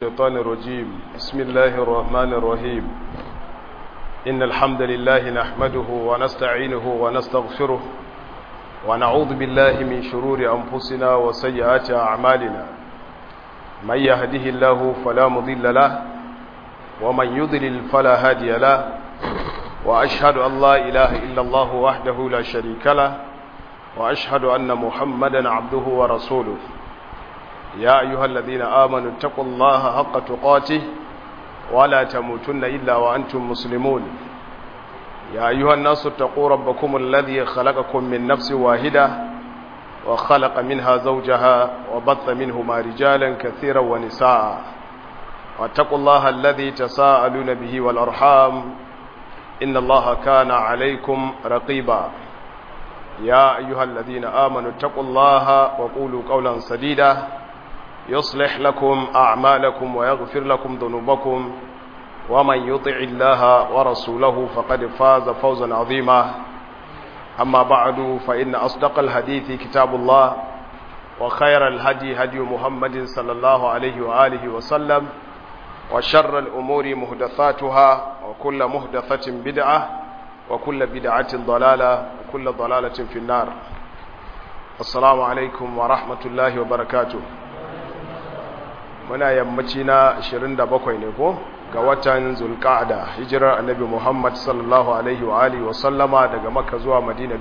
الشيطان الرجيم بسم الله الرحمن الرحيم إن الحمد لله نحمده ونستعينه ونستغفره ونعوذ بالله من شرور أنفسنا وسيئات أعمالنا من يهده الله فلا مضل له ومن يضلل فلا هادي له وأشهد أن لا إله إلا الله وحده لا شريك له وأشهد أن محمدا عبده ورسوله يا أيها الذين آمنوا اتقوا الله حق تقاته ولا تموتن إلا وأنتم مسلمون يا أيها الناس اتقوا ربكم الذي خلقكم من نفس واحدة وخلق منها زوجها وبث منهما رجالا كثيرا ونساء واتقوا الله الذي تساءلون به والأرحام إن الله كان عليكم رقيبا يا أيها الذين آمنوا اتقوا الله وقولوا قولا سديدا يصلح لكم أعمالكم ويغفر لكم ذنوبكم ومن يطع الله ورسوله فقد فاز فوزا عظيما أما بعد فإن أصدق الحديث كتاب الله وخير الهدي هدي محمد صلى الله عليه وآله وسلم وشر الأمور مهدثاتها وكل مهدثة بدعة وكل بدعة ضلالة وكل ضلالة في النار السلام عليكم ورحمة الله وبركاته muna yammaci na 27 ne ko ga watan zulqa'da hijirar annabi Muhammad sallallahu alaihi wa alihi wa sallama daga Makka zuwa Madina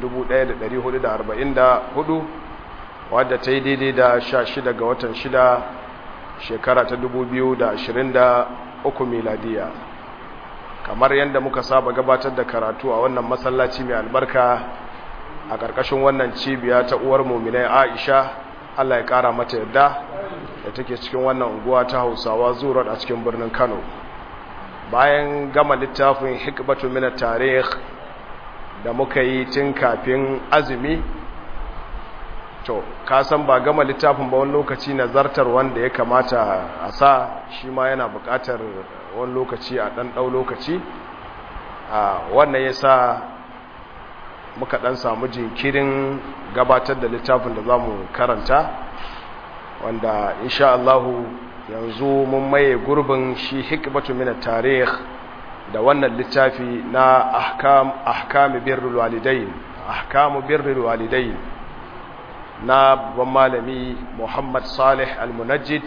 1444 wadda ta yi daidai da 16 ga watan 6 shekara ta 2023 miladiya kamar yadda muka saba gabatar da karatu a wannan masallaci mai albarka a ƙarƙashin wannan cibiya ta uwar muminai Aisha Allah ya ƙara mata yadda da take cikin wannan unguwa ta Hausawa zurar a cikin birnin Kano bayan gama littafin hikbatu min tarikh da muka yi tun kafin azumi to ka san ba gama littafin ba wani lokaci nazartar wanda ya kamata a sa shi ma yana buƙatar wani lokaci a ɗan ɗau lokaci wannan ya sa muka ɗan samu jinkirin gabatar da littafin da za mu karanta wanda insha Allahu yanzu mun maye gurbin shi hikmatu min tarikh da wannan littafi na ahkam ahkam birrul walidain ahkam birrul walidain na babban malami Muhammad Salih Al-Munajjid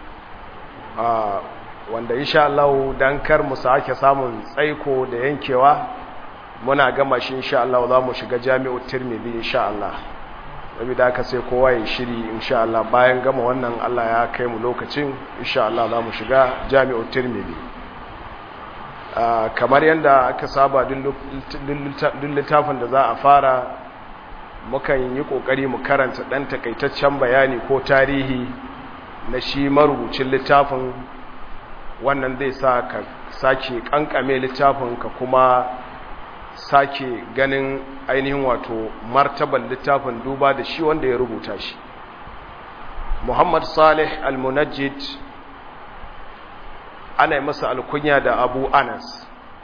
wanda insha Allah dan kar mu sake samun tsaiko da yankewa muna gama shi insha Allah za mu shiga Jami'ut Tirmidhi insha Allah saboda haka sai kowa ya shiri insha Allah bayan gama wannan Allah ya kai mu lokacin insha Allah za mu shiga Jami'ut Tirmidhi kamar yadda aka saba duk littafin da za a fara mukan yi kokari mu karanta dan takaitaccen bayani ko tarihi na shi marubucin littafin wannan zai sa ka sake kankame littafin ka kuma sake ganin ainihin wato martaban littafin duba da shi wanda ya rubuta shi Muhammad Salih Al-Munajjid ana yi masa alkunya da Abu Anas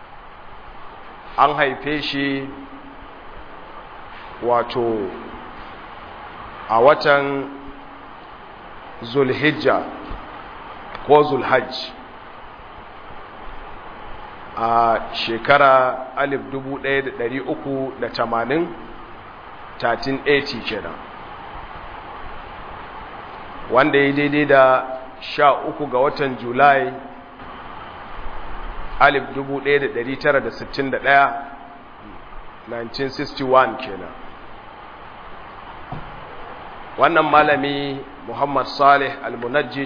an haife shi wato a watan Zulhijja ko Zulhajj a shekara 1380 1380 kenan wanda ya daidai da sha uku ga watan julai 1961 1961 kenan wannan malami muhammad salih al-munajjid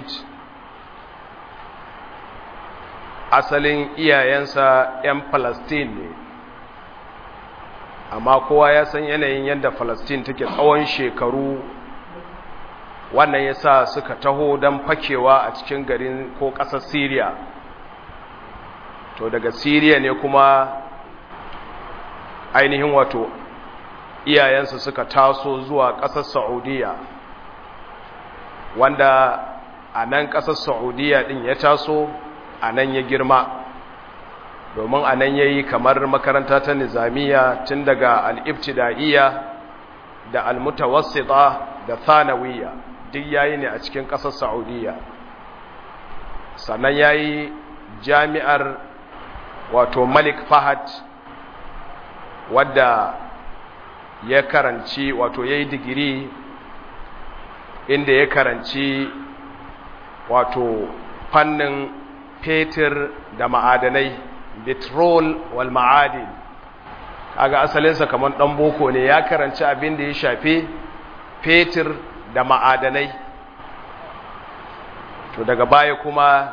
asalin iyayensa 'yan Falastin ne amma kowa ya san yanayin yadda Falastin take tsawon shekaru wannan ya sa suka taho don fakewa a cikin garin ko ƙasar Siriya to daga Siriya ne kuma ainihin wato iyayensa suka taso zuwa ƙasar Saudiya wanda a nan ƙasar Saudiya ɗin ya taso a nan ya girma domin a nan ya yi kamar makaranta ta nizamiya tun daga al'ibtida'iyya da almutawassita da thanawiyya duk yayi ne a cikin ƙasar saudiya sannan ya yi jami'ar wato malik fahad wadda ya karanci wato ya yi digiri inda ya karanci wato fannin fetur da ma'adanai petrol wal ma'adin kaga asalinsa kamar ɗan boko ne ya karanci abin da ya shafi fetur da ma'adanai to daga baya kuma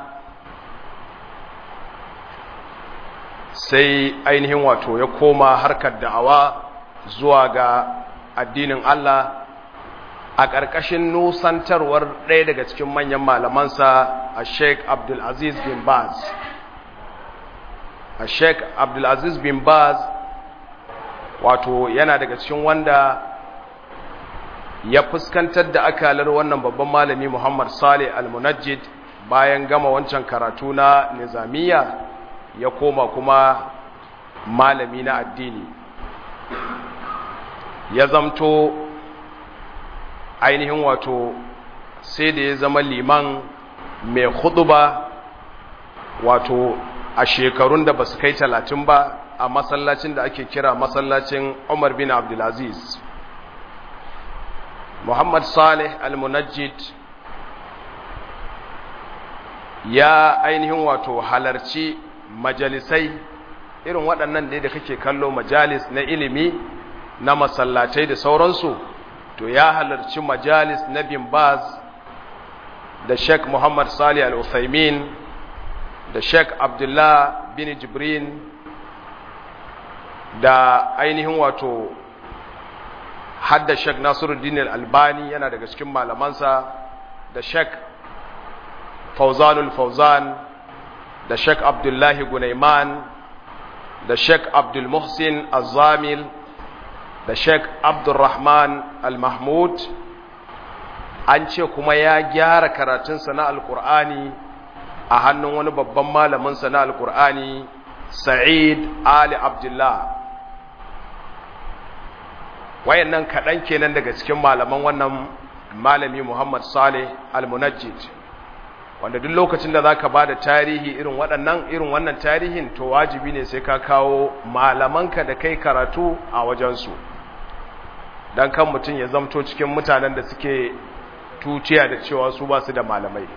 sai ainihin wato ya koma harkar da'awa zuwa ga addinin Allah a ƙarƙashin nusantarwar ɗaya daga cikin manyan malamansa a sheik abdulaziz bin baz a sheik abdulaziz bin baz wato yana daga cikin wanda ya fuskantar da akalar wannan babban malami muhammad salih al-munajjid bayan gama wancan karatu na nizamiya ya koma kuma malami na addini ya zamto ainihin wato sai da ya zama liman mai huduba wato a shekarun da ba su kai talatin ba a masallacin da ake kira masallacin umar bin abdulaziz muhammad salih al-munajjid ya ainihin wato halarci majalisai irin waɗannan da kake kallo majalis na ilimi na masallatai da sauransu to ya halarci majalis na bin baz da sheikh muhammad salih al-uthaymin da sheikh abdullah bin jibrin da ainihin wato hadda sheikh nasiruddin al-albani yana daga cikin malamansa da sheikh fauzanul fauzan da sheikh abdullahi gunaiman da sheikh abdul muhsin azamil da sheikh abdulrahman al-mahmud an ce kuma ya gyara karatunsa na alkur'ani a hannun wani babban malaminsa na alkur'ani sa'id ali abdullah wayannan kaɗan kenan daga cikin malaman wannan malami muhammad saleh al-munajjid wanda duk lokacin da zaka bada tarihi irin waɗannan irin wannan tarihin to wajibi ne sai ka kawo malamanka da kai karatu a wajensu dan kan mutum ya zamto cikin mutanen da suke tuciya da cewa su ba su da malamai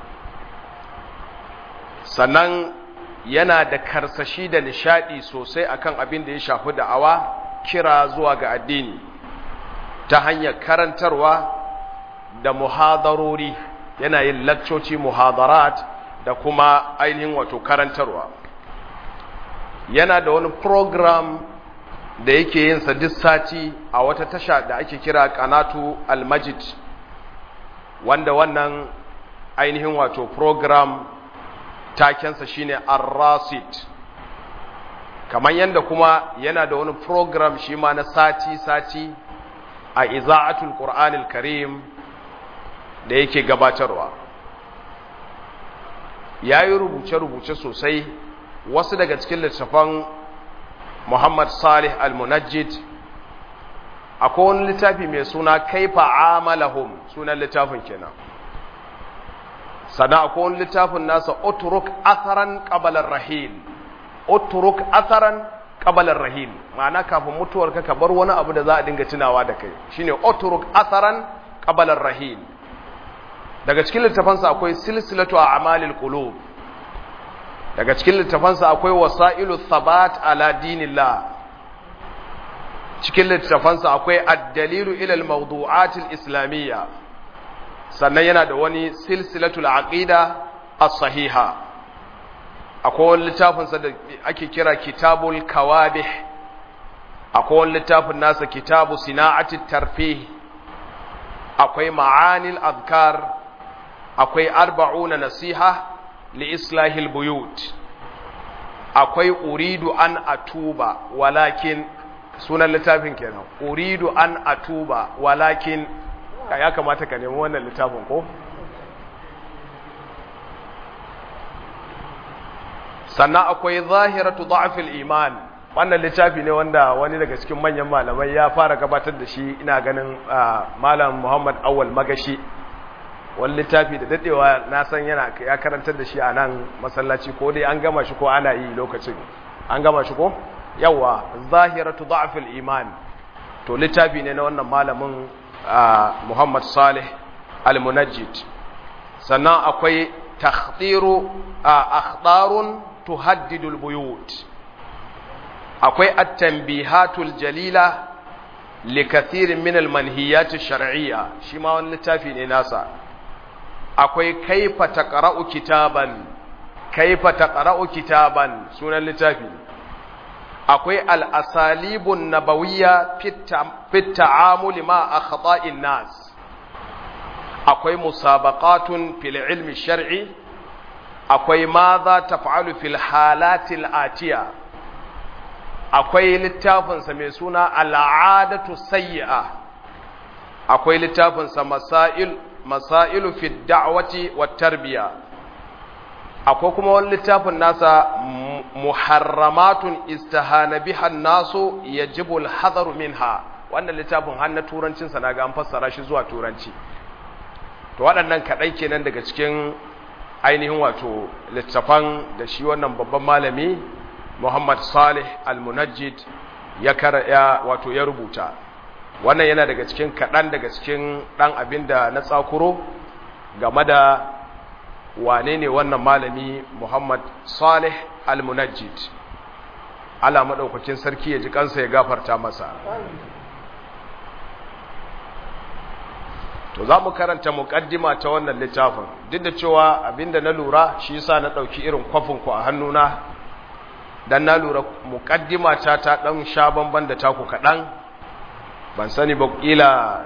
sannan yana da karsashi da nishadi sosai akan abin da ya shafi da'awa kira zuwa ga addini ta hanyar karantarwa da muhadarori yana yin lakcoci muhadarat da kuma ainihin wato karantarwa yana da wani program da yake yin sa duk sati a wata tasha da ake kira kanatu almajid wanda wannan ainihin wato program takensa shine ar-rasid kamar yadda kuma yana da wani program shi ma na sati-sati a iza'atul qur'anil karim da yake gabatarwa ya yi rubuce-rubuce sosai wasu daga cikin littafan muhammad salih al-munajjid akwai wani littafi mai suna kaifa amalahum sunan littafin kenan sana akwai wani littafin nasa oturuk asaran kabalar rahil oturuk asaran kabalar rahil ma'ana kafin mutuwarka ka bar wani abu da za a dinga tunawa da kai shine oturuk asaran kabalar rahil daga cikin littafansa akwai silsilatu a amalil qulub daga cikin littafansa akwai wasailu thabat ala dinillah cikin littafansa akwai ad-dalilu ila al-mawdu'at al-islamiyya sannan yana da wani silsilatul aqida as-sahiha akwai wani littafinsa da ake kira kitabul kawadih akwai wani littafin nasa kitabu sina'atit tarfih akwai ma'anil azkar akwai arba'una nasiha li islahil buyut akwai uridu an atuba walakin sunan littafin kenan uridu an atuba walakin ya kamata ka nemi wannan littafin ko sannan akwai zahiratu da'fil iman wannan littafi ne wanda wani daga cikin manyan malamai ya fara gabatar da shi ina ganin malam Muhammad Awal Magashi wani littafi da dadewa na san yana ya karantar da shi a nan masallaci ko dai an gama shi ko ana yi lokacin an gama shi ko yawa zahiratu da'fil iman to littafi ne na wannan malamin Muhammad Salih Al-Munajjid sannan akwai takhdiru akhdarun tuhaddidul buyut akwai at-tanbihatul jalila likathirin min al-manhiyat ash-shar'iyya shi ma wani littafi ne nasa akwai kaifa taqra'u kitaban kaifa taqra'u kitaban sunan littafi akwai al-asalibun nabawiyya fi ta'amuli ma akhta'in nas akwai musabaqatun fil ilmi shar'i akwai ma za taf'alu fil halatil atiya akwai littafinsa mai suna al'adatu sayyi'a akwai littafinsa masail masailu fi da'wati wat tarbiya akwai kuma wani littafin nasa muharramatun istahana biha nasu yajibu al-hadaru minha wannan littafin har na turancin sa naga an fassara shi zuwa turanci to waɗannan kaɗan kenan daga cikin ainihin wato littafan da shi wannan babban malami Muhammad Salih Al-Munajjid ya ya wato ya rubuta wannan yana daga cikin kaɗan daga cikin ɗan abin da na tsakuro game da wane ne wannan malami Muhammad Salih Al-Munajjid Allah maɗaukakin sarki ya ji kansa ya gafarta masa to za mu karanta muƙaddima ta wannan littafin duk da cewa abinda na lura shi yasa na ɗauki irin kwafinku a hannuna dan na lura muƙaddima ta ta ɗan sha bamban da taku kaɗan ban sani ba ƙila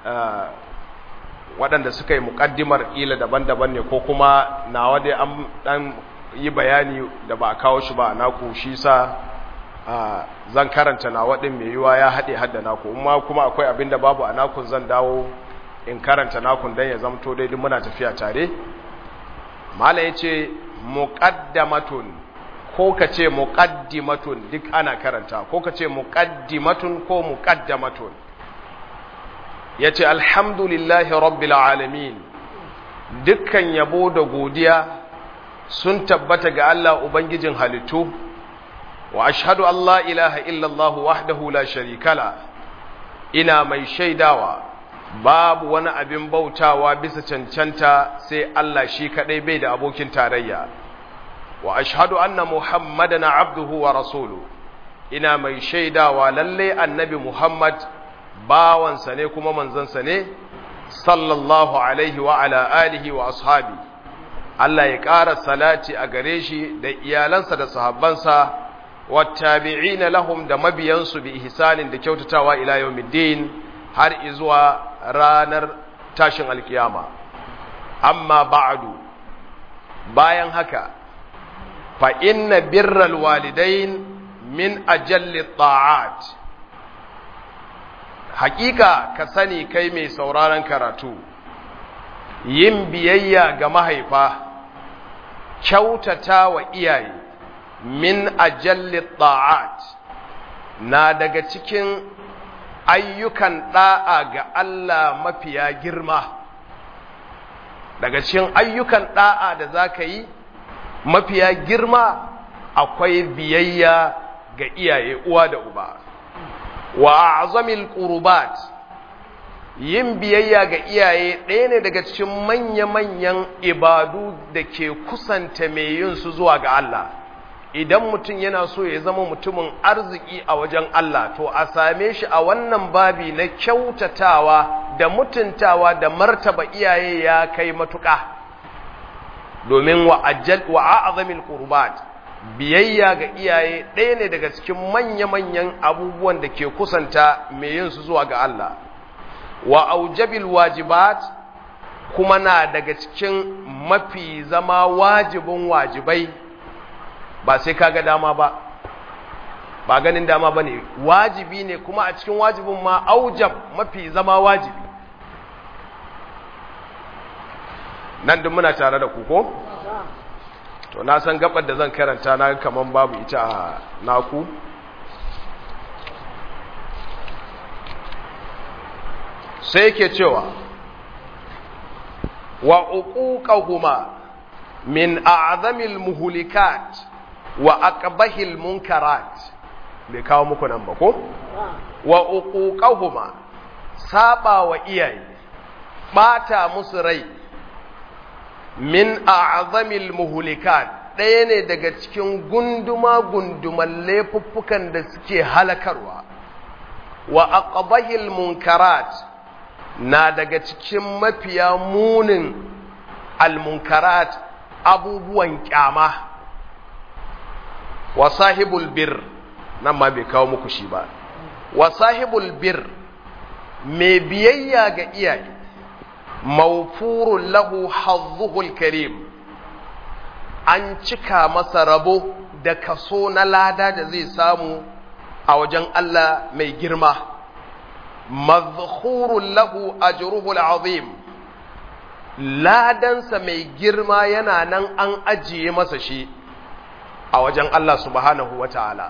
waɗanda suka yi muƙaddimar ƙila daban-daban ne ko kuma nawa dai an ɗan yi bayani da ba a kawo shi ba a naku shi sa zan karanta nawa ɗin mai yiwa ya haɗe hadda naku amma kuma akwai abin da babu a nakun zan dawo in karanta nakun don ya zamto daidai muna tafiya tare mala ya ce muƙaddamatun ko ka ce muƙaddimatun duk ana karanta ko ka ce muƙaddimatun ko muƙaddamatun ya ce alhamdulillahi rabbil alamin dukkan yabo da godiya sun tabbata ga Allah Ubangijin halittu wa ashhadu Allah ilaha illallah wahdahu la sharikala ina mai shaidawa babu wani abin bautawa bisa cancanta sai Allah shi kadai bai da abokin tarayya wa ashhadu anna muhammadan abduhu wa rasulu ina mai shaidawa lalle annabi muhammad bawansa ne kuma manzansa ne sallallahu alaihi wa ala alihi wa ashabi Allah ya ƙara salati a gare shi da iyalansa da sahabbansa wattabi'ina lahum da mabiyansu bi ihsanin da kyautatawa ila yawmiddin har izuwa ranar tashin alkiyama amma ba'du bayan haka fa inna birral walidain min ajalli ta'at hakika ka sani kai mai sauraron karatu yin biyayya ga mahaifa kyautata wa iyaye min ajalli ta'at na daga cikin ayyukan da'a ga Allah mafiya girma daga cikin ayyukan da'a da za ka yi mafiya girma akwai biyayya ga iyaye uwa da uba wa azamil qurbat yin biyayya ga iyaye ɗaya ne daga cikin manya-manyan ibadu da ke kusanta mai yin su zuwa ga Allah idan mutum yana so ya zama mutumin arziki a wajen Allah to a same shi a wannan babi na kyautatawa da mutuntawa da martaba iyaye ya kai matuƙa domin wa a'azamil qurbat biyayya ga iyaye ɗaya ne daga cikin manya-manyan abubuwan da ke kusanta mai yin su zuwa ga Allah wa aujabil wajibat kuma na daga cikin mafi zama wajibin wajibai ba sai kaga dama ba ba ganin dama ba ne wajibi ne kuma a cikin wajibin ma aujab mafi zama wajibi nan duk muna tare da ku ko? to na san gabar da zan karanta na kaman babu ita a naku sai yake cewa wa uquqahuma min a'zamil muhlikat wa aqbahil munkarat bai kawo muku nan ba ko wa uquqahuma saba wa iyaye bata musu rai min a'zamil muhlikat ɗaya ne daga cikin gunduma-gunduman laifuffukan da suke halakarwa wa aqbahil munkarat na daga cikin mafiya munin almunkarat abubuwan kyama wa sahibul bir nan ma bai kawo muku shi ba wa sahibul bir mai biyayya ga iyaye mawfurun lahu hazzuhul karim an cika masa rabo da kaso na lada da zai samu a wajen Allah mai girma mazkhurun lahu ajruhul azim ladansa mai girma yana nan an ajiye masa shi a wajen Allah subhanahu wataala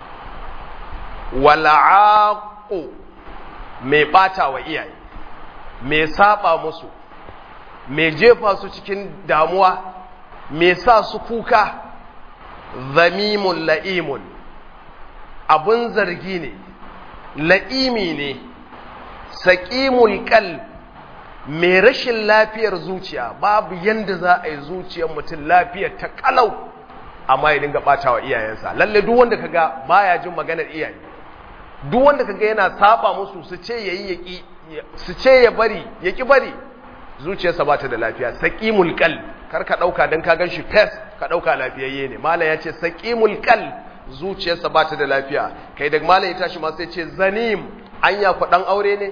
wal'aqu mai bata wa iyaye mai saba musu mai jefa su cikin damuwa mai sa su kuka zamimun la'imun abun zargi ne la'imi ne saƙimul ƙal mai rashin lafiyar zuciya babu yanda za a yi zuciyar mutum lafiyar ta ƙalau amma ya dinga ɓata wa iyayensa lalle duk wanda kaga baya jin maganar iyaye duk wanda kaga yana saba musu su ce yayi yaki su ce ya bari yaki bari zuciyarsa ba ta da lafiya saqimul qal kar ka dauka dan ka ganshi fes ka dauka lafiyayye ne mala ya ce saqimul qal zuciyarsa ba ta da lafiya kai da mala ya tashi ma sai ce zanim anya ku dan aure ne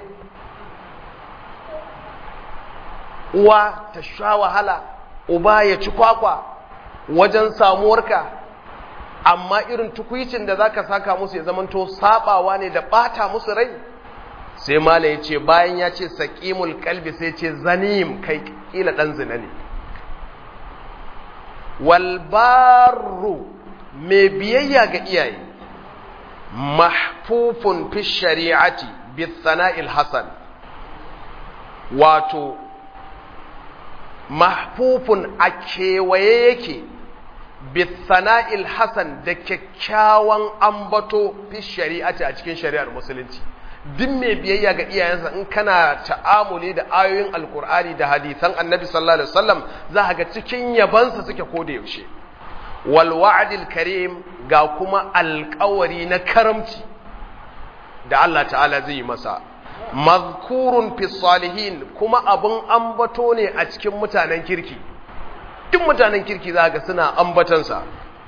uwa ta sha wahala uba ya ci kwakwa wajen samuwarka amma irin tukwicin da zaka saka musu ya zamanto sabawa ne da bata musu rai sai mala ya ce bayan ya ce saqimul qalbi sai ce zanim kai kila dan zina ne wal barru mai biyayya ga iyaye mahfufun fi shari'ati bi sana'il hasan wato mahfufun a kewaye yake bisana'il hasan da kyakkyawan ambato fi shari'ati a cikin shari'ar musulunci duk mai biyayya ga iyayensa in kana ta'amuli da ayoyin alkur'ani da hadisan annabi sallallahu alaihi wasallam za ga cikin yabansa suke koda yaushe wal wa'dil karim ga kuma alƙawari na karamci da Allah ta'ala zai yi masa mazkurun fi salihin kuma abun ambato ne a cikin mutanen kirki duk mutanen kirki za ga suna ambatansa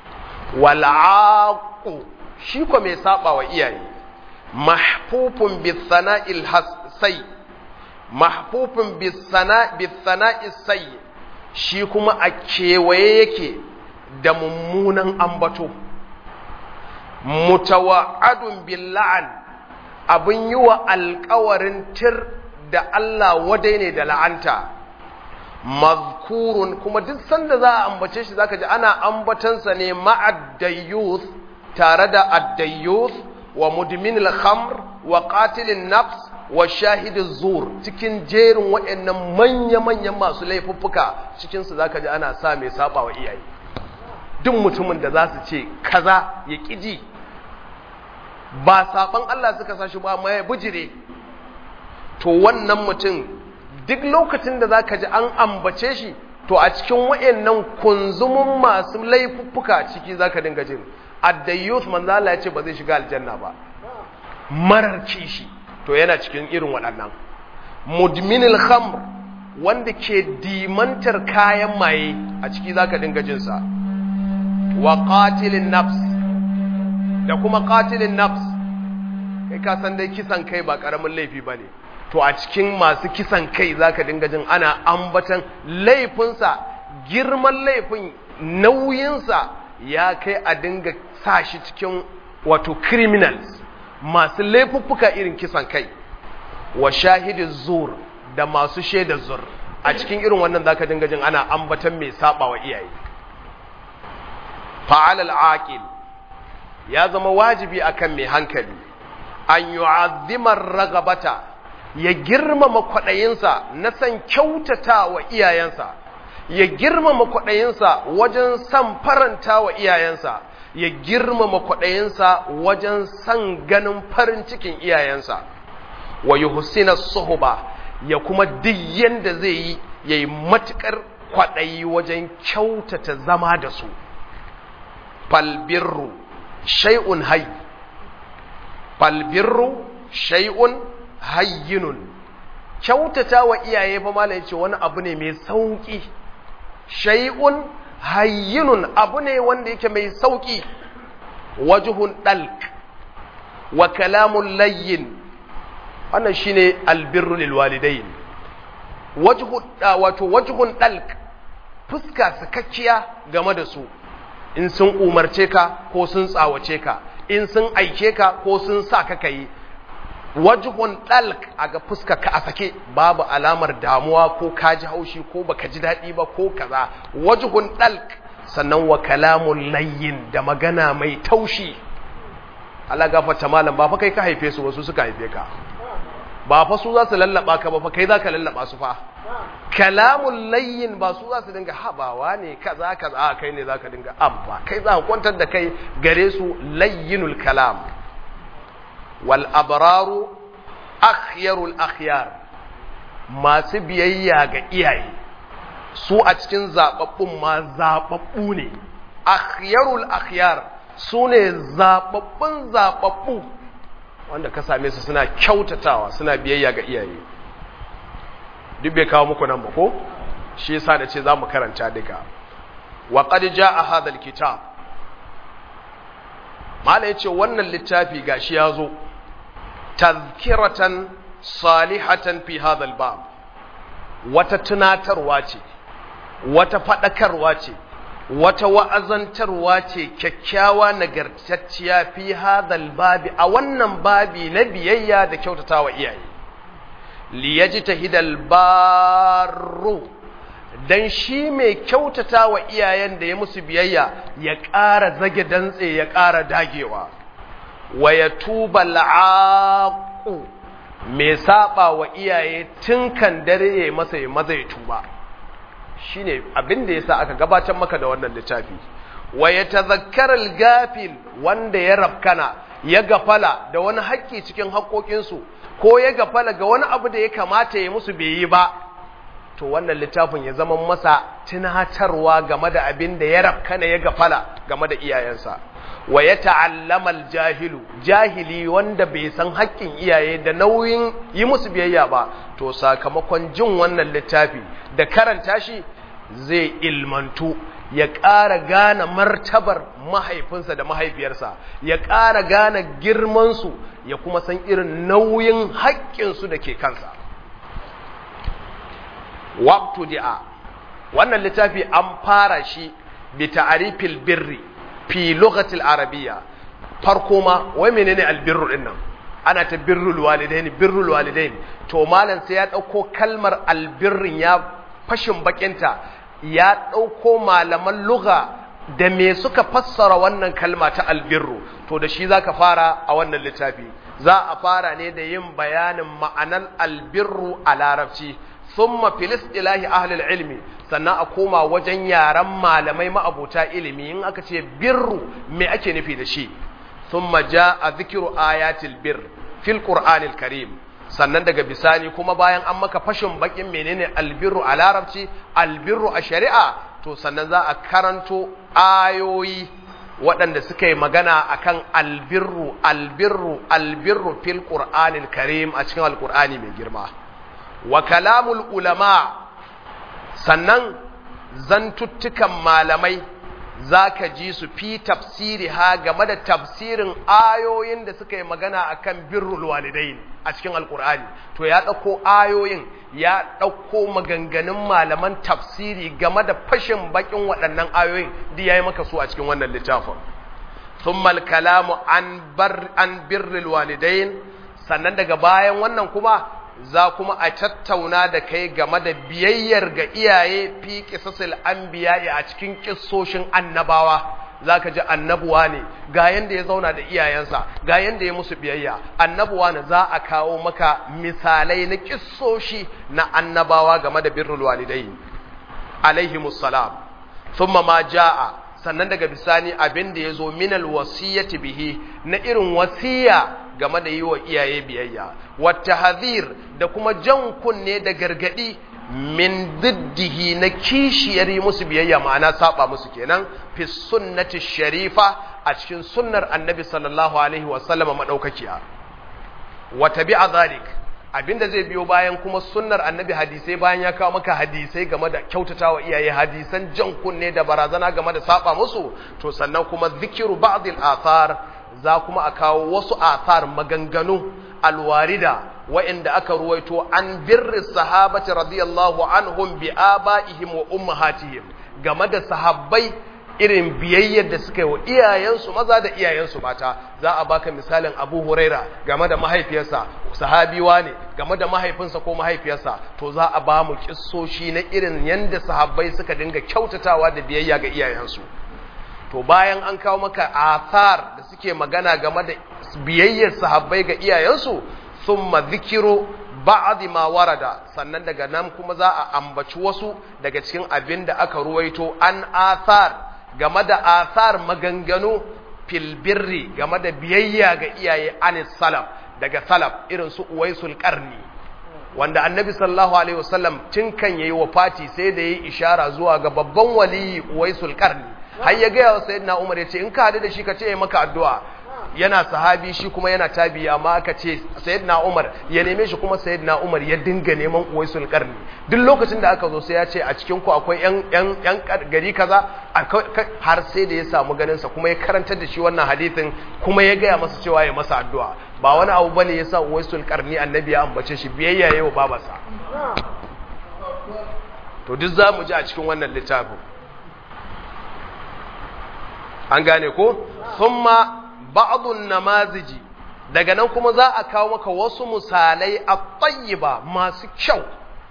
wal'aqu shi ko mai saba wa iyaye mahfufun bi sana'il hasai mahfufun bi sana bi sana'is sai shi kuma a kewaye yake da mummunan ambato mutawa'adun bil la'an abin yi wa alkawarin tir da Allah wadai ne da la'anta mazkurun kuma duk sanda za a ambace shi zaka ji ana ambatansa ne ma'addayyuth tare da addayyuth wa mudminil khamr wa qatilin nafs wa shahidiz zur cikin jerin waɗannan manya-manyan masu laifuffuka cikin su zaka ji ana sa mai saba wa iyaye duk mutumin da za su ce kaza ya ƙiji ba saban Allah suka sa shi ba amma ya bujire to wannan mutum duk lokacin da zaka ji an ambace shi to a cikin wayannan kunzumun masu laifuffuka ciki zaka dinga jin addayyus manzo Allah ya ce ba zai shiga aljanna ba marar kishi to yana cikin irin waɗannan mudminil khamr wanda ke dimantar kayan maye a ciki zaka dinga jin sa wa qatilin nafs da kuma qatilin nafs kai ka san dai kisan kai ba karamin laifi bane to a cikin masu kisan kai zaka dinga jin ana ambatan laifinsa girman laifin nauyinsa ya kai a dinga sa shi cikin wato criminals masu laifuffuka irin kisan kai wa shahidi zur da masu shaida zur a cikin irin wannan zaka dinga jin ana ambatan mai saba wa iyaye fa'alal aqil ya zama wajibi akan mai hankali an yu'azzima ragabata ya girmama kwaɗayinsa na san kyautata wa iyayensa ya girmama kwaɗayinsa wajen san faranta wa iyayensa ya girmama kwaɗayinsa wajen san ganin farin cikin iyayensa wa yuhsina suhba ya kuma duk yanda zai yi yayi matukar kwaɗayi wajen kyautata zama da su falbirru shay'un hayy falbirru shay'un hayyinun kyautata wa iyaye fa malai ce wani abu ne mai sauki shay'un hayyinun abu ne wanda yake mai sauki wajhun dalk wa kalamun layyin wannan shine albirru lil walidain wajhu wato wajhun dalk fuska sakakkiya game da su in sun umarce ka ko sun tsawace ka in sun aike ka ko sun sa ka kai wajhun dalk a ga fuska ka a sake babu alamar damuwa ko ka ji haushi ko baka ji daɗi ba ko kaza wajhun dalk sannan wa kalamun layyin da magana mai taushi Allah gafarta malam ba fa kai ka haife su wasu suka haife ka ba fa su za su lallaba ka ba fa kai za ka lallaba su fa kalamun layyin ba su za su dinga habawa ne kaza kaza kai ne za ka dinga abba kai za ka kwantar da kai gare su layyinul kalam wal abraru akhyarul akhyar masu biyayya ga iyaye su a cikin zababbun ma zababbu ne akhyarul akhyar su ne zababbun zababbu wanda ka same su suna kyautatawa suna biyayya ga iyaye duk bai kawo muku nan ba ko shi yasa da ce zamu karanta duka wa qad jaa hadha alkitab mala yace wannan littafi gashi yazo tazkiratan salihatan fi hadha albab wata tunatarwa ce wata fadakarwa ce wata wa'azantarwa ce kyakkyawa nagartacciya fi hadal babi a wannan babi na biyayya da kyautatawa iyaye liyajtahidal barru dan shi mai kyautatawa iyayen da ya musu biyayya ya ƙara zage dantse ya ƙara dagewa wa yatuba al'aqu mai saba wa iyaye tun kan dare ya masa ya maza ya tuba shine abin da yasa aka gabatar maka da wannan littafi wa yatadhakkara al-gafil wanda ya rabkana ya gafala da wani haƙƙi cikin haƙoƙinsu ko ya gafala ga wani abu da ya kamata ya musu bai yi ba to wannan littafin ya zama masa tunatarwa game da abin da ya rabkana ya gafala game da iyayensa wa ya ta'allama al-jahilu jahili wanda bai san haƙƙin iyaye da nauyin yi musu biyayya ba to sakamakon jin wannan littafi da karanta shi zai ilmantu ya ƙara gane martabar mahaifinsa da mahaifiyarsa ya ƙara gane girmansu ya kuma san irin nauyin haƙƙinsu da ke kansa waqtu di'a wannan littafi an fara shi bi ta'rifil birri fi lughatil arabiyya farko ma wai menene albirru din nan ana ta birrul walidain birrul walidain to malam sai ya dauko kalmar albirrin ya fashin bakinta ya dauko malaman lugha da me suka fassara wannan kalma ta albirru to da shi zaka fara a wannan littafi za a fara ne da yin bayanin ma'anar albirru a larabci thumma fil istilahi ahli ilmi sannan a koma wajen yaran malamai ma'abuta ilimi in aka ce birru me ake nufi da shi thumma jaa dhikru ayatil bir fil qur'anil karim sannan daga bisani kuma bayan an maka fashin bakin menene albirru a larabci albirru a shari'a to sannan za a karanto ayoyi waɗanda suka yi magana akan albirru albirru albirru fil qur'anil karim a cikin alqur'ani mai girma wa kalamul ulama sannan zantuttukan malamai za ka ji su fi tafsiri ha game da tafsirin ayoyin da suka yi magana akan birrul walidain a cikin alkur'ani to ya ɗauko ayoyin ya ɗauko maganganun malaman tafsiri game da fashin bakin waɗannan ayoyin da ya yi maka su a cikin wannan littafin thumma kalamu an birrul walidain sannan daga bayan wannan kuma za kuma a tattauna da kai game da biyayyar ga iyaye fi kisasil anbiya a cikin kissoshin annabawa zaka ji annabuwa ne ga yanda ya zauna da iyayensa ga yanda ya musu biyayya annabuwa ne za a kawo maka misalai na kissoshi na annabawa game da birrul walidai alaihimus salam thumma ma jaa sannan daga bisani abin da yazo minal wasiyati bihi na irin wasiya game da yi wa iyaye biyayya wata hadhir da kuma jan kunne da gargadi min diddihi na kishiyar yi musu biyayya ma'ana saba musu kenan fi sunnati sharifa a cikin sunnar annabi sallallahu alaihi wasallama madaukakiya wa tabi'a zalik abinda zai biyo bayan kuma sunnar annabi hadisai bayan ya kawo maka hadisai game da kyautatawa iyaye hadisan jan kunne da barazana game da saba musu to sannan kuma zikiru ba'dil athar za kuma a kawo wasu athar maganganu alwarida wa'inda aka ruwaito an birri sahabati radiyallahu anhum bi abaihim wa ummahatihim game da sahabbai irin biyayyar da suka yi wa iyayensu maza da iyayensu mata za a baka misalin Abu Huraira game da mahaifiyarsa sahabiwa ne game da mahaifinsa ko mahaifiyarsa to za a ba mu kissoshi na irin yanda sahabbai suka dinga kyautatawa da biyayya ga iyayensu to bayan an kawo maka athar da suke magana game da biyayyar sahabbai ga iyayensu thumma zikiru ba'd ma warada sannan daga nan kuma za a ambaci wasu daga cikin abin da aka ruwaito an athar game da athar maganganu fil birri game da biyayya ga iyaye anis salaf daga salaf irin su uwaisul qarni wanda annabi sallallahu alaihi wasallam tun kan yayi wafati sai da yayi ishara zuwa ga babban waliyi uwaisul qarni har ya ga wa sayyidina umar yace in ka hadu da shi ka ce maka addu'a yana sahabi shi kuma yana tabi amma aka ce sayyidina Umar ya neme shi kuma sayyidina Umar ya dinga neman Uwaisul Qarni duk lokacin da aka zo sai ya ce a cikin ku akwai yan yan yan gari kaza har sai da ya samu ganin sa kuma ya karantar da shi wannan hadisin kuma ya gaya masa cewa ya masa addu'a ba wani abu bane yasa Uwaisul Qarni annabi ya ambace shi biyayya yayi wa babarsa to duk zamu ji a cikin wannan littafin an gane ko thumma ba'dun namaziji daga nan kuma za a kawo maka wasu misalai a tayyiba masu kyau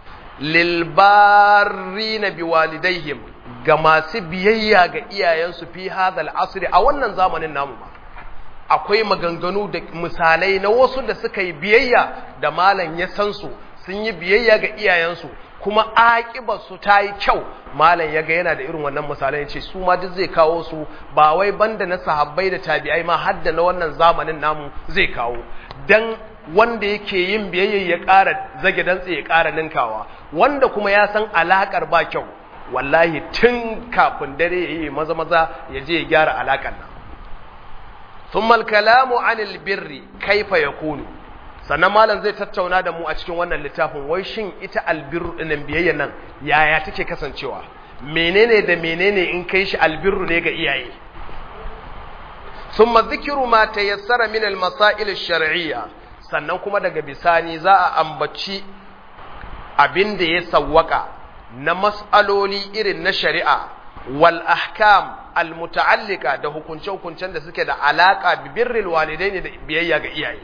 lilbarina biwalidaihim ga masu biyayya ga iyayensu fi hadal asri a wannan zamanin namu ma akwai maganganu da misalai na wasu da suka yi biyayya da malam ya san su sun yi biyayya ga iyayensu kuma su ta yi kyau malam ya ga yana da irin wannan misalai ce su ma duk zai kawo su ba wai banda na sahabbai da tabi'ai ma har da na wannan zamanin namu zai kawo dan wanda yake yin biyayya ya ƙara zage dantse ya ƙara ninkawa wanda kuma ya san alakar ba kyau wallahi tun kafin dare ya yi maza maza ya je ya gyara alakar nan ثم الكلام عن البر كيف يكون sannan malam zai tattauna da mu a cikin wannan littafin wai shin ita albirru ɗinin biyayya nan yaya take kasancewa menene da menene in kai shi albirru ne ga iyaye thumma dhikru ma tayassara min al-masail ash-shar'iyya sannan kuma daga bisani za a ambaci abin da ya sawwaka na mas'aloli irin na shari'a wal ahkam al muta'allika da hukunce hukuncen da suke da alaka bi birril walidaini da biyayya ga iyaye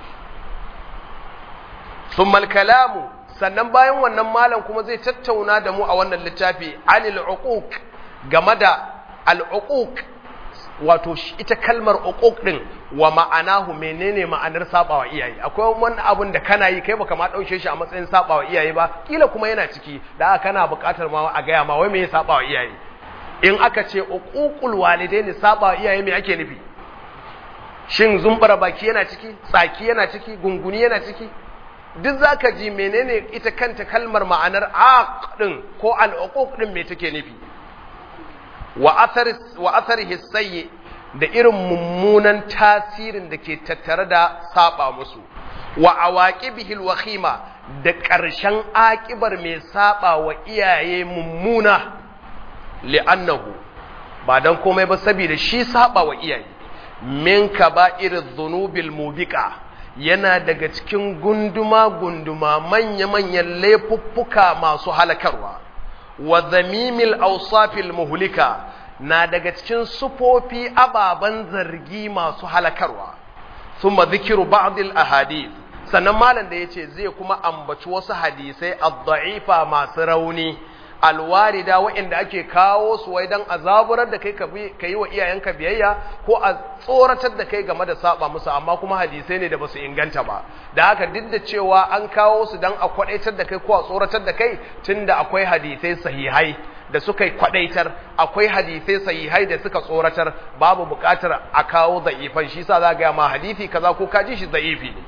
thumma al kalamu sannan bayan wannan malam kuma zai tattauna da mu a wannan littafi anil uquq game da al uquq wato ita kalmar uquq din wa ma'anahu menene ma'anar sabawa iyaye akwai wani abun da kana yi kai baka ma dauke shi a matsayin sabawa iyaye ba kila kuma yana ciki da aka kana buƙatar ma a gaya ma wai me ya sabawa iyaye in aka ce uququl walidaini sabawa iyaye me ake nufi shin zumbara baki yana ciki tsaki yana ciki gunguni yana ciki duk zaka ji menene ita kanta kalmar ma'anar aq din ko al uquq din me take nufi wa atharihi sayyi da irin mummunan tasirin da ke tattare da saba musu wa awaqibihil wakhima da ƙarshen aƙibar mai saba wa iyaye mummuna li'annahu ba dan komai ba saboda shi saba wa iyaye min kaba'iriz dhunubil mubiqa yana daga cikin gunduma gunduma manya manyan laifuffuka masu halakarwa wa zamimil awsafil muhlika na daga cikin sufofi ababan zargi masu halakarwa thumma dhikru ba'd al ahadith sannan malam da yace zai kuma ambaci wasu hadisai ad-da'ifa masu rauni alwarida waɗanda ake kawo su wai dan azaburar da kai ka yi wa iyayenka biyayya ko a tsoratar da kai game da saba musu amma kuma hadisai ne da basu inganta ba da haka duk da cewa an kawo su dan a kwadaitar da kai ko a tsoratar da kai tunda akwai hadisai sahihai da suka kwadaitar akwai hadisai sahihai da suka tsoratar babu bukatar a kawo da'ifan shi sa za ga ma hadisi kaza ko ka ji shi da'ifi ne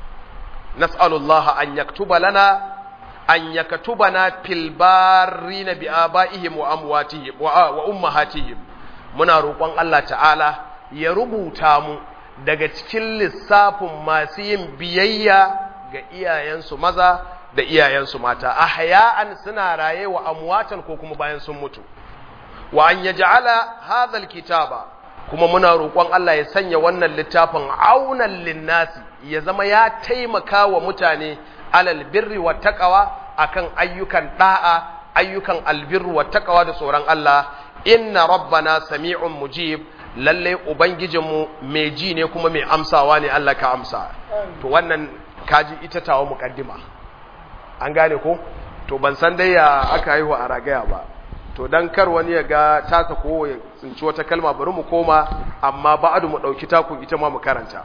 nas'alullah an yaktuba lana an yaktubana fil barina bi abaihim wa amwatihim wa ummahatihim muna roƙon Allah ta'ala ya rubuta mu daga cikin lissafin masu yin biyayya ga iyayensu maza da iyayensu mata ahya'an suna raye wa amwatan ko kuma bayan sun mutu wa an yaj'ala hadha alkitaba kuma muna roƙon Allah ya sanya wannan littafin aunan linnasi ya zama ya taimaka wa mutane alal birri wa taqwa akan ayyukan da'a ayyukan albirru wa taqwa da tsoron Allah inna rabbana sami'un mujib lalle ubangijinmu mai ji ne kuma mai amsawa ne Allah ka amsa to wannan kaji ita tawo muqaddima an gane ko to ban san dai ya aka haihu a ragaya ba to dan kar wani ya ga tasa ko ya tsinci wata kalma bari mu koma amma ba'adu mu dauki taku ita ma mu karanta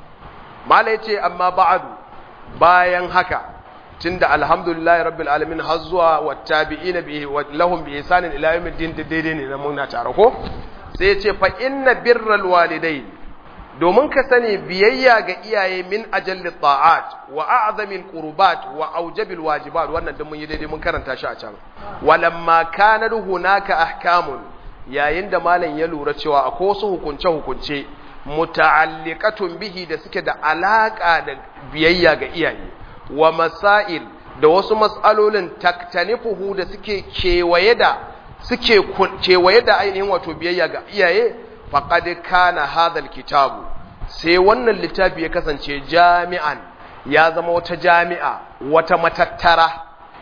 mala yace amma ba'adu bayan haka tunda alhamdulillahi rabbil alamin har zuwa wattabi'ina bi lahum bi ihsanin ila yawmiddin daidai ne na muna tare ko sai yace fa inna birral walidain domin ka sani biyayya ga iyaye min ajalli ta'at wa a'zamil qurbat wa aujabil wajibat wannan din mun yi daidai mun karanta shi a can walamma kana hunaka ahkamun yayin da malam ya lura cewa akwai wasu hukunce hukunce muta'alliqatun bihi da suke da alaka da biyayya ga iyaye wa masail da wasu mas'alolin taktanifuhu da suke kewaye da suke kewaye da ainihin wato biyayya ga iyaye faqad kana hadha kitabu sai wannan littafi ya kasance jami'an ya zama wata jami'a wata matattara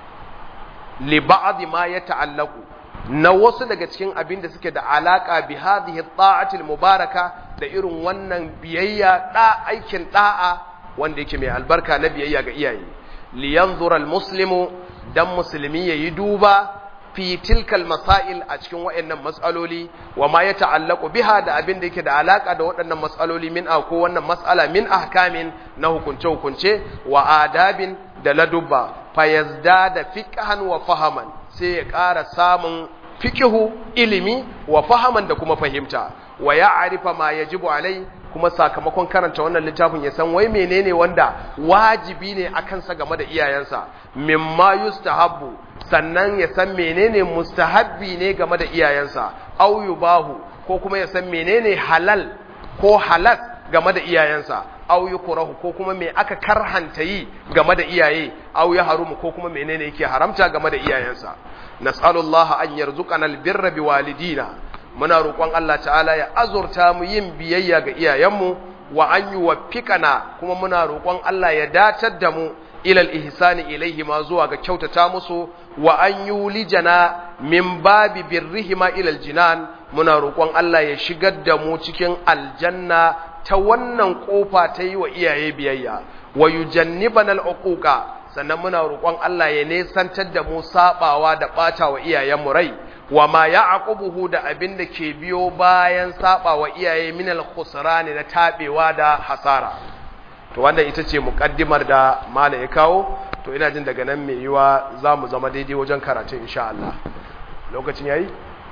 li ba'd ma yata'allaqu na wasu daga cikin abin da suke da alaka bi hadhihi ta'atil mubaraka da irin wannan biyayya da aikin da'a wanda yake mai albarka na biyayya ga iyaye li yanzura almuslimu dan musulmi yayi duba fi tilkal masail a cikin waɗannan matsaloli wa ma ya ta'allaku biha da abin da yake da alaka da waɗannan matsaloli min ko wannan matsala min ahkamin na hukunce hukunce wa adabin da ladubba fayazda da fiqhan wa fahaman sai ya ƙara samun fiqihu ilimi wa fahaman da kuma fahimta wa ya'rifa ma yajibu alai kuma sakamakon karanta wannan littafin ya san wai menene wanda wajibi ne akan sa game da iyayensa mimma yustahabbu sannan ya san menene mustahabbi ne game da iyayensa au yubahu ko kuma ya san menene halal ko halas game da iyayensa au yukrahu ko kuma me aka karhanta yi game da iyaye au ya harumu ko kuma menene yake haramta game da iyayensa nas'alullaha an yarzuqana albirra biwalidina muna roƙon Allah ta'ala ya azurta mu yin biyayya ga iyayenmu wa an yuwaffiqana kuma muna roƙon Allah ya datar da mu ilal ihsani ilaihi ma zuwa ga kyautata musu wa an yulijana min babi birrihima ilal jinan muna roƙon Allah ya shigar da mu cikin aljanna ta wannan kofa ta yi wa iyaye biyayya wa yujannibana al'uquqa sannan muna roƙon Allah ya nesantar da mu sabawa da ɓata wa iyayenmu rai wa ma ya'qubuhu da abin da ke biyo bayan saba wa iyaye min al-khusrani na tabewa da hasara to wannan ita ce muqaddimar da mala ya kawo to ina jin daga nan mai yiwa zamu zama daidai wajen karatu insha Allah lokacin yayi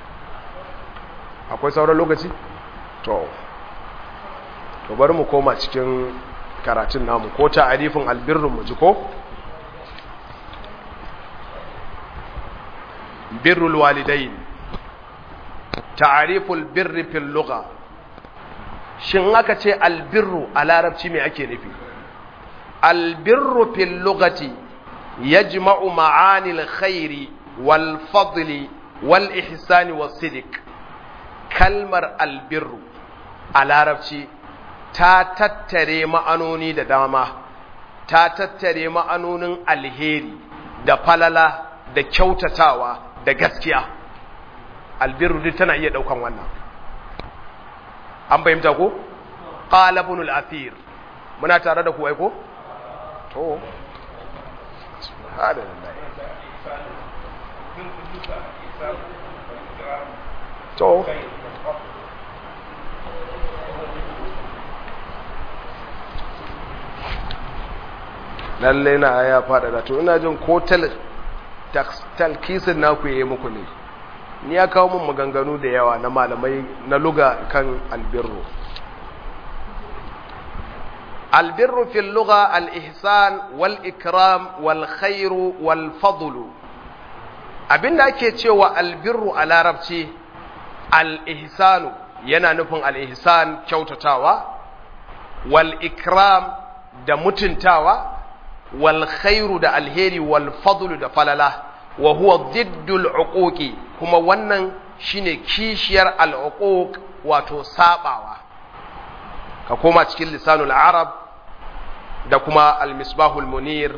akwai sauran lokaci to to bari mu koma cikin karatun namu ko ta'arifin albirru mu ji ko birrul walidain ta'ariful birri fil lugha shin aka ce albirru a larabci me ake nufi albirru fil lughati yajma'u ma'ani alkhairi wal fadli wal ihsani was sidq kalmar albirru a larabci ta tattare ma'anoni da dama ta tattare ma'anonin alheri da falala da kyautatawa da gaskiya albirru duk tana iya daukan wannan an fahimta ko qala ibn al-athir muna tare da ku ai ko to subhanallah to lalle na ya faɗaɗa to ina jin ko talkisin naku ya yi muku ne ni ya kawo mun maganganu da yawa na malamai na luga kan albirru albirru fil luga al-ihsan wal ikram wal khairu wal fadlu abinda ake cewa albirru a larabci al-ihsanu yana nufin al-ihsan kyautatawa wal ikram da mutuntawa wal khairu da alheri wal fadlu da falala wa huwa diddul uquqi kuma wannan shine kishiyar al uquq wato sabawa ka koma cikin lisanul arab da kuma al misbahul munir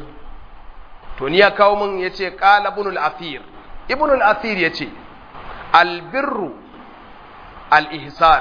to ni ya kawo mun yace qala ibn al athir ibn al athir yace al birru al ihsan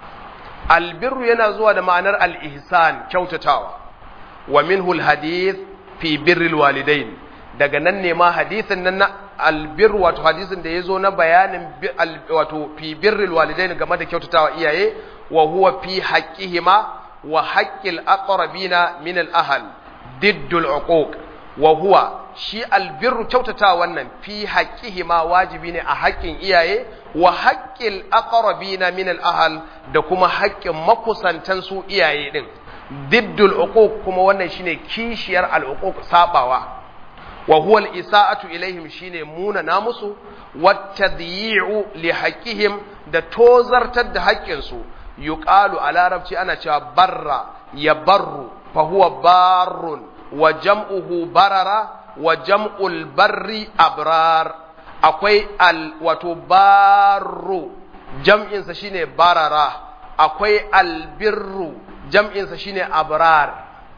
al birru yana zuwa da ma'anar al ihsan kyautatawa wa minhu al hadith fi birril walidain daga nan ne ma hadisin nan na albir wato hadisin da ya zo na bayanin wato fi birril walidain game da kyautatawa iyaye wa huwa fi haqqihima wa haqqil aqrabina min al ahl diddul uquq wa huwa shi albirru kyautatawa wannan fi haqqihima wajibi ne a haƙƙin iyaye wa haqqil aqrabina min al ahl da kuma haƙƙin makusantan su iyaye din diddul uquq kuma wannan shine kishiyar al uquq sabawa wa huwa al isaatu ilaihim shine muna namusu wat tadyi'u li haqqihim da tozartar da haƙƙin su yuqalu a larabci ana cewa barra ya barru fa huwa barrun wa jam'uhu barara wa jam'ul barri abrar akwai al wato barru jam'insa shine barara akwai albirru jam'insa shine abrar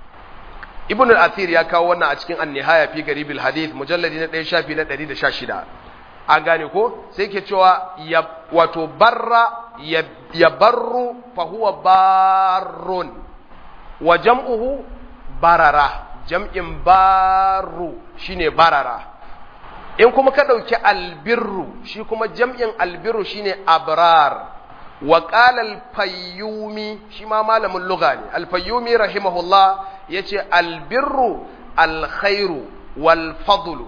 ibn al-athir ya kawo wannan a cikin an-nihaya fi garibil hadith mujalladi na 1 shafi na 116 an gane ko sai ke cewa ya wato barra ya barru fa huwa barrun wa jam'uhu barara jam'in barru shine barara in kuma ka dauki albirru shi kuma jam'in albirru shine abrar wa qala al-fayyumi shi ma malamin lugha ne al-fayyumi rahimahullah yace albirru alkhairu wal fadlu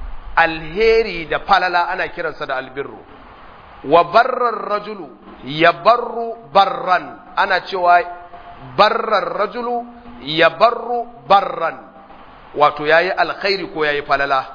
alheri da falala ana kiransa da albirru wa barrar rajulu ya barru barran ana cewa barrar rajulu ya barru barran wato yayi alkhairi ko yayi falala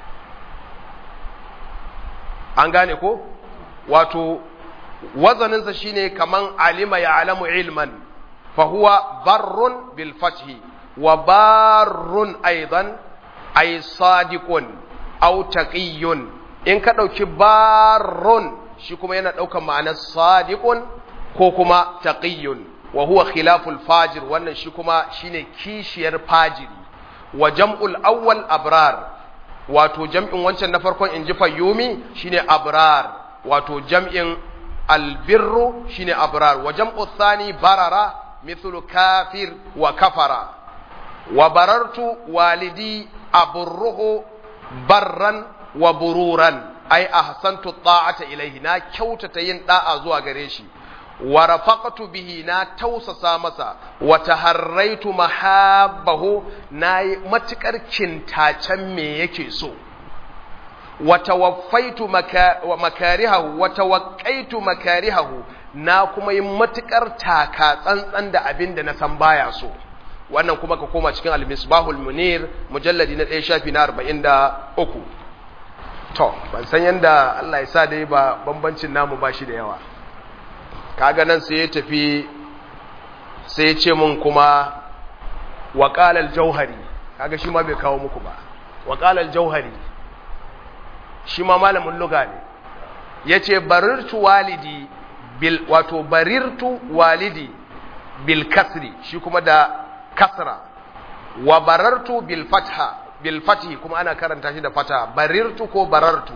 an gane ko wato wazaninsa shine kaman alima ya alamu ilman fa huwa barrun bil fathi wa barrun aidan ay sadiqun aw taqiyyun in ka dauki barrun shi kuma yana daukan ma'anar sadiqun ko kuma taqiyyun wa huwa khilaful fajir wannan shi kuma shine kishiyar fajiri wa jam'ul awwal abrar wato jam'in wancan na farkon inji fayyumi shine abrar wato jam'in albirru shine abrar wa jam'u thani barara mithlu kafir wa kafara wa barartu walidi aburruhu barran wa bururan ai ahsantu ta'ata ilaihi na kyautata yin da'a zuwa gare shi wa rafaqtu bihi na tausasa masa wa taharraitu mahabbahu na matukar kintacen me yake so wa tawaffaitu makarihahu wa tawaqqaitu makarihahu na kuma yin matukar taka tsantsan da abin da na san baya so wannan kuma ka koma cikin al-misbahul munir mujalladi na 1 shafi na 43 to ban san yanda Allah ya sa dai ba bambancin namu ba shi da yawa kaga nan sai ya tafi sai ya ce mun kuma wa qala al-jauhari kaga shi ma bai kawo muku ba wa qala al-jauhari shi ma malamin lugha ne yace barirtu walidi bil wato barirtu walidi bil kasri shi kuma da kasra wa barartu bil fatha bil fathi kuma ana karanta shi da fata barirtu ko barartu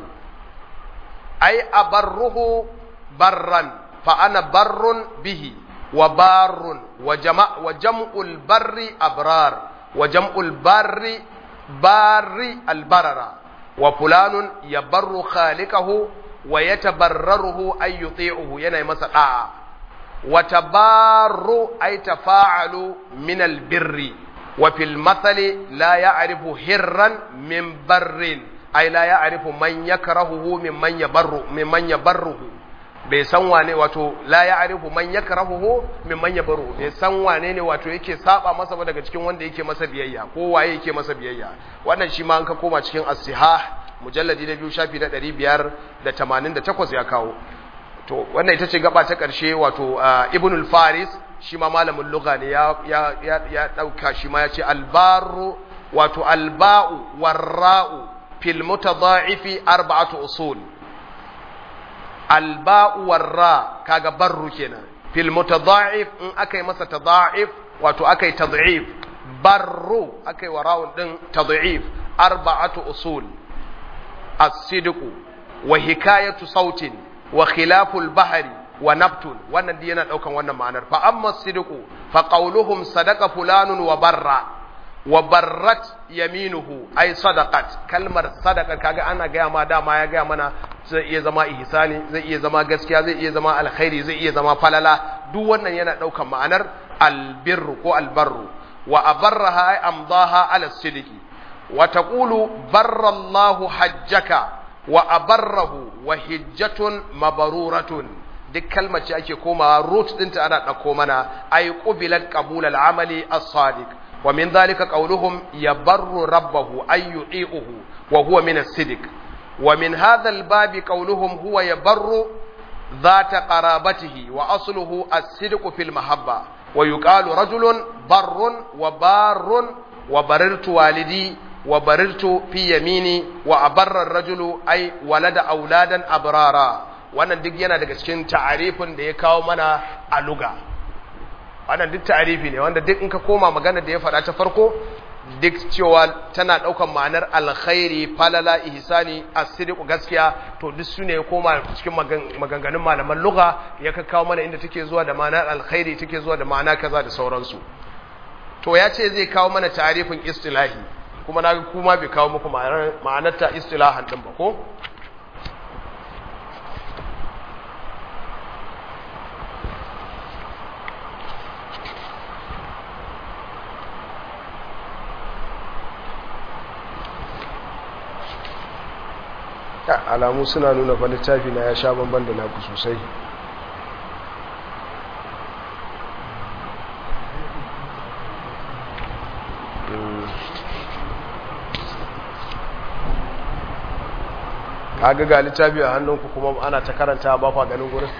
ai abarruhu barran fa ana barrun bihi wa barrun wa jama wa jam'ul barri abrar wa jam'ul barri barri albarara wa fulanun yabarru khaliqahu wa yatabarraruhu ay yuti'uhu yana masa da'a wa tabarru ay tafa'alu min albirri wa fil mathali la ya'rifu hirran min barrin ay la ya'rifu man yakrahuhu mimman yabarru mimman yabarruhu bai san wane wato la ya'rifu man yakrahuhu mimman yabarru bai san wane ne wato yake saba masa ba daga cikin wanda yake masa biyayya ko waye yake masa biyayya wannan shi ma an ka koma cikin as-sihah mujalladi na biyu shafi na 588 ya kawo to wannan ita ce gaba ta ƙarshe wato ibn al-faris shi ma malamin lugha ne ya ya ya dauka shi ma ya ce albaru wato alba'u warra'u fil mutadha'ifi arba'atu usul alba'u warra kaga barru kenan fil mutadha'if in akai masa tadha'if wato akai tad'if barru akai wara'un din tad'if arba'atu usul as-sidqu wa hikayatu sautin wa khilaful bahri wa nabtun wannan dai yana daukan wannan ma'anar fa amma sidqu fa qawluhum sadaqa fulanun wa barra wa barrat yaminuhu ay sadaqat kalmar sadaqa kaga ana gaya ma dama ya gaya mana zai iya zama ihsani zai iya zama gaskiya zai iya zama alkhairi zai iya zama falala duk wannan yana daukan ma'anar albirru ko albarru wa abarraha ay amdaha ala sidqi wa taqulu barra Allahu hajjaka wa abarrahu wa hijjatun mabaruratun duk kalmar ce ake komawa root dinta ana ɗauko mana ay qubilat qabul al-amali as-sadiq wa min dhalika qawluhum yabarru rabbahu ay yu'ihu wa huwa min as-sidq wa min hadha al-babi qawluhum huwa yabarru ذات قرابته وأصله الصدق في المحبة ويقال رجل بر وبار وبررت والدي وبررت في يميني وأبر الرجل أي ولد أولادا أبرارا wannan duk yana daga cikin ta'arifin da ya kawo mana a luga wannan duk ta'arifi ne wanda duk in ka koma magana da ya faɗa ta farko duk cewa tana ɗaukan ma'anar alkhairi falala ihsani asiriku gaskiya to duk su ne ya koma cikin maganganun malaman luga ya ka kawo mana inda take zuwa da ma'anar alkhairi take zuwa da ma'ana kaza da sauransu to ya ce zai kawo mana ta'arifin istilahi kuma na kuma bai kawo muku ma'anar ta istilahan din ba ko alamu suna nuna fa littafi na ya sha bamban da naku sosai kaga ga littafi a hannunku kuma ana ta karanta ba kwa ganin gurin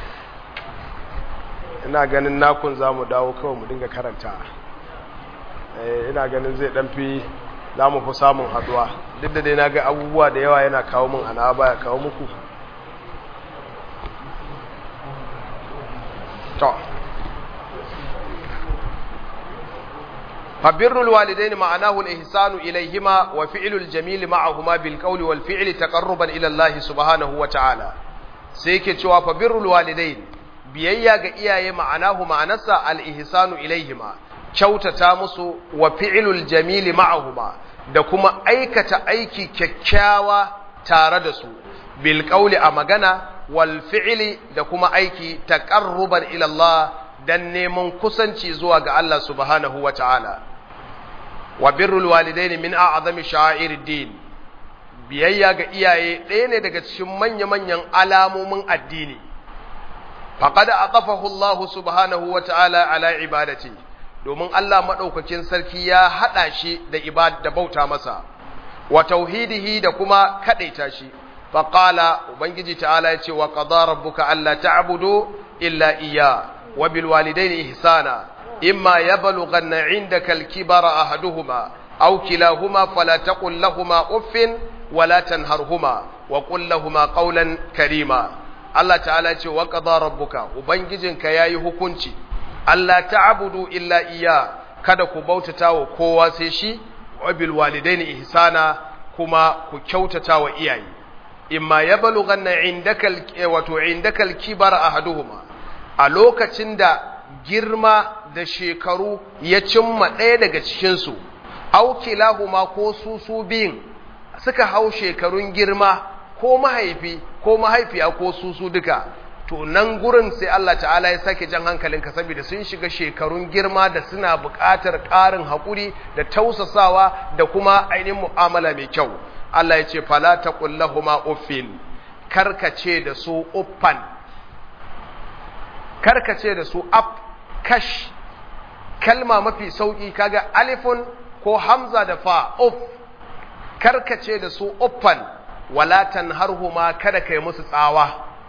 ina ganin nakun za mu dawo kawai mu dinga karanta ina ganin zai dan fi za mu fi samun haduwa duk da dai na ga abubuwa da yawa yana kawo min ana baya kawo muku to fabirrul walidaini ma'anahu al-ihsanu ilayhima wa fi'lul jamili ma'ahuma bil qawli wal fi'li taqarruban ila Allah subhanahu wa ta'ala sai yake cewa fabirrul walidaini biyayya ga iyaye ma'anahu ma'anarsa al-ihsanu ilayhima kyautata musu wa fi'ilul jamili ma'ahuma da kuma aikata aiki kyakkyawa tare da su bil qawli a magana wal fi'li da kuma aiki taqarruban ila Allah dan neman kusanci zuwa ga Allah subhanahu wa ta'ala wa birrul walidaini min a'zami sha'airid din biyayya ga iyaye ɗaya ne daga cikin manya-manyan alamomin addini faqad aqafahu Allah subhanahu wa ta'ala ala ibadati domin Allah maɗaukakin sarki ya haɗa shi da ibad da bauta masa wa tauhidihi da kuma kaɗaita shi faƙala ubangiji ta'ala ya ce wa qada rabbuka alla ta'budu illa iya wa bil walidaini ihsana imma yablughanna 'indaka al-kibara ahaduhuma aw kilahuma fala taqul lahumā uffin wa la tanharhuma wa qul lahumā qawlan karima Allah ta'ala ya ce wa qada rabbuka ubangijinka yayi hukunci Allah ta'budu illa iya kada ku bautata wa kowa sai shi wa bil walidaini ihsana kuma ku kyautata wa iyaye imma yablughanna indaka wato indaka al-kibar ahaduhuma a lokacin da girma da shekaru ya cimma ɗaya daga cikin su aw kilahuma ko su su biyun suka hau shekarun girma ko mahaifi ko mahaifiya ko su su duka to nan gurin sai Allah ta'ala ya sake jan hankalinka saboda sun shiga shekarun girma da suna buƙatar ƙarin haƙuri da tausasawa da kuma ainihin mu'amala mai kyau Allah ya ce fala taqul lahumu uffin karkace da su uffan karkace da su af kash kalma mafi sauki kaga alifun ko hamza da fa uff karkace da su uffan wala tanharhuma kada kai musu tsawa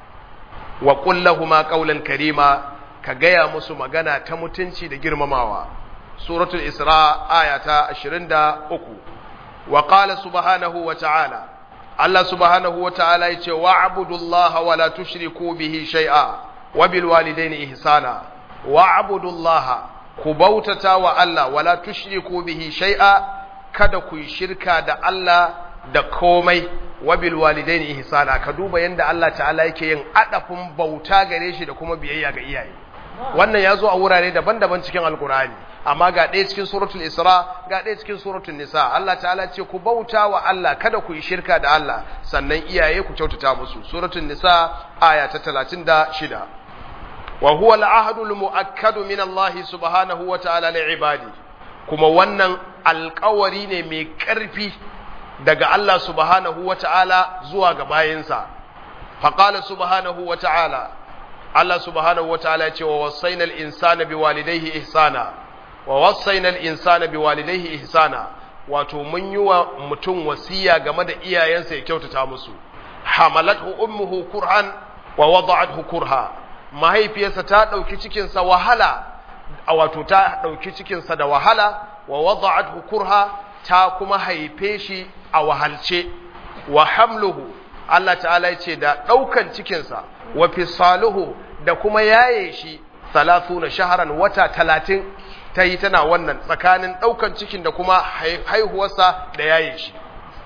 wa kullahuma qawlan karima ka gaya musu magana ta mutunci da girmamawa suratul isra aya ta 23 wa qala subhanahu wa ta'ala Allah subhanahu wa ta'ala yace wa'budullaha wa la tushriku bihi shay'a wa bil walidayni ihsana wa'budullaha ku bautata wa Allah wa la tushriku bihi shay'a kada ku yi shirka da Allah da komai wabil walidaini ihsana ka duba yanda Allah ta'ala yake yin adafin bauta gare shi da kuma biyayya ga iyaye wannan ya zo a wurare daban-daban cikin alkurani amma ga ɗaya cikin suratul isra ga ɗaya cikin suratul nisa Allah ta'ala ce ku bauta wa Allah kada ku yi shirka da Allah sannan iyaye ku kyautata musu suratul nisa aya ta 36 wa huwa al-ahdul mu'akkadu min Allah subhanahu wa ta'ala li ibadi kuma wannan alƙawari ne mai ƙarfi daga Allah subhanahu wa ta'ala zuwa ga bayinsa, faƙala subhanahu wa ta'ala, Allah subhanahu wa ta'ala ce wa wasainal insana bi walidaihi ihsana, wa wasainal insana bi walidaihi ihsana, wato mun yi wa mutum wasiya game da iyayensa ya kyautata musu, hamalathu ummuhu kurhan wa wada'athu kurha, mahaifiyarsa ta ɗauki cikinsa wahala, a wato ta ɗauki cikinsa da wahala, wa wada'athu kurha ta kuma haife shi a wahalce wa hamluhu Allah ta'ala ya ce da ɗaukan cikinsa wa fisaluhu da kuma yaye shi salatu na shaharan wata talatin ta yi tana wannan tsakanin ɗaukan cikin da kuma haihuwarsa da yaye shi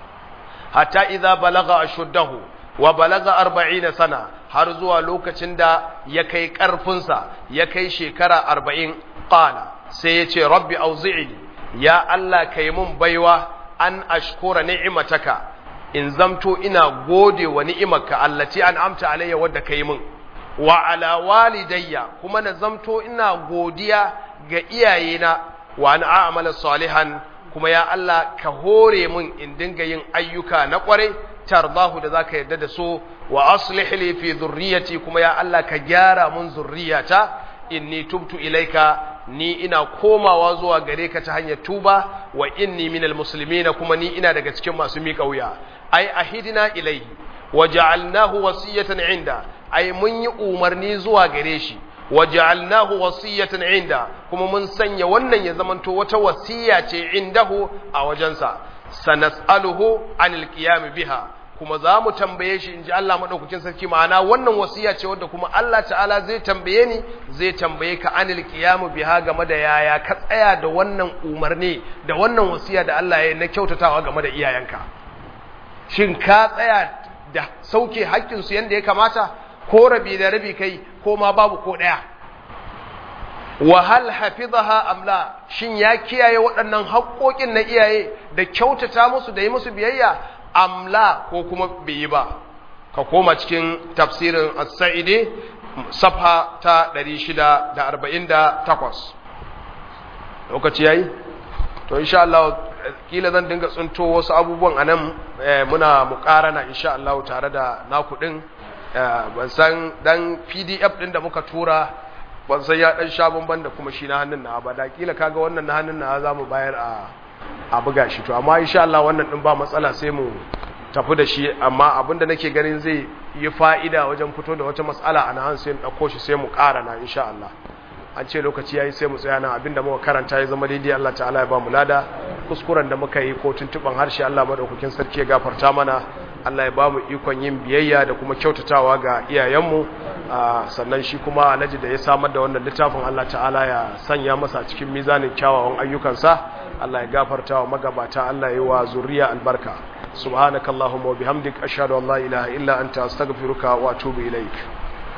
hatta idza balaga ashuddahu wa balaga arba'ina sana har zuwa lokacin da ya kai ƙarfinsa ya kai shekara arba'in ƙala sai ya ce rabbi auzi'ini ya Allah ka yi mun baiwa an ashkura ni'imataka in zamto ina gode wa ni'imarka allati an amta alayya wadda ka yi mun wa ala walidayya kuma na zamto ina godiya ga iyayena wa an a'mala salihan kuma ya Allah ka hore mun in dinga yin ayyuka na kwarai tardahu da zaka yarda da su wa aslih li fi dhurriyyati kuma ya Allah ka gyara mun zurriyata inni tubtu ilaika ni ina komawa zuwa gare ka ta hanyar tuba wa inni minal muslimina kuma ni ina daga cikin masu miƙa wuya ai ahidina ilaihi wa ja'alnahu wasiyatan inda ai mun yi umarni zuwa gare shi wa ja'alnahu wasiyatan inda kuma mun sanya wannan ya zamanto wata wasiya ce indahu a wajensa sanas'aluhu anil qiyam biha kuma za mu tambaye shi in ji Allah maɗaukakin sarki ma'ana wannan wasiya ce wadda kuma Allah ta'ala zai tambaye ni zai tambaye ka anil qiyamu biha game da yaya ka tsaya da wannan umarni da wannan wasiya da Allah ya na kyautatawa game da iyayenka shin ka tsaya da sauke haƙƙin su yanda ya kamata ko rabi da rabi kai ko ma babu ko ɗaya wa hal hafizaha amla shin ya kiyaye waɗannan haƙƙoƙin na iyaye da kyautata musu da yi musu biyayya amla ko kuma bai yi ba ka koma cikin tafsirin as-sa'idi safha ta 648 lokaci yayi to insha Allah kila zan dinga tsunto wasu abubuwan anan muna muƙarana insha Allah tare da naku din ban san dan PDF din da muka tura ban san ya dan sha bamban da kuma shi na hannun na ba da kila kaga wannan na hannun na za mu bayar a a buga shi to amma insha Allah wannan din ba matsala sai mu tafi da shi amma abinda nake ganin zai yi fa'ida wajen fito da wata matsala a nan sai dauko shi sai mu ƙara na insha Allah an ce lokaci yayi sai mu tsaya nan abinda muka karanta ya zama daidai Allah ta'ala ya ba mu lada kuskuren da muka yi ko tuntuban harshe Allah madaukakin sarki ya gafarta mana Allah ya ba mu ikon yin biyayya da kuma kyautatawa ga iyayenmu sannan shi kuma alhaji da ya samar da wannan littafin Allah ta'ala ya sanya masa cikin mizanin kyawawan ayyukansa Allah ya gafarta wa magabata Allah ya wa zuriya albarka subhanakallahumma wa bihamdik ashhadu an la ilaha illa anta astaghfiruka wa atubu ilaik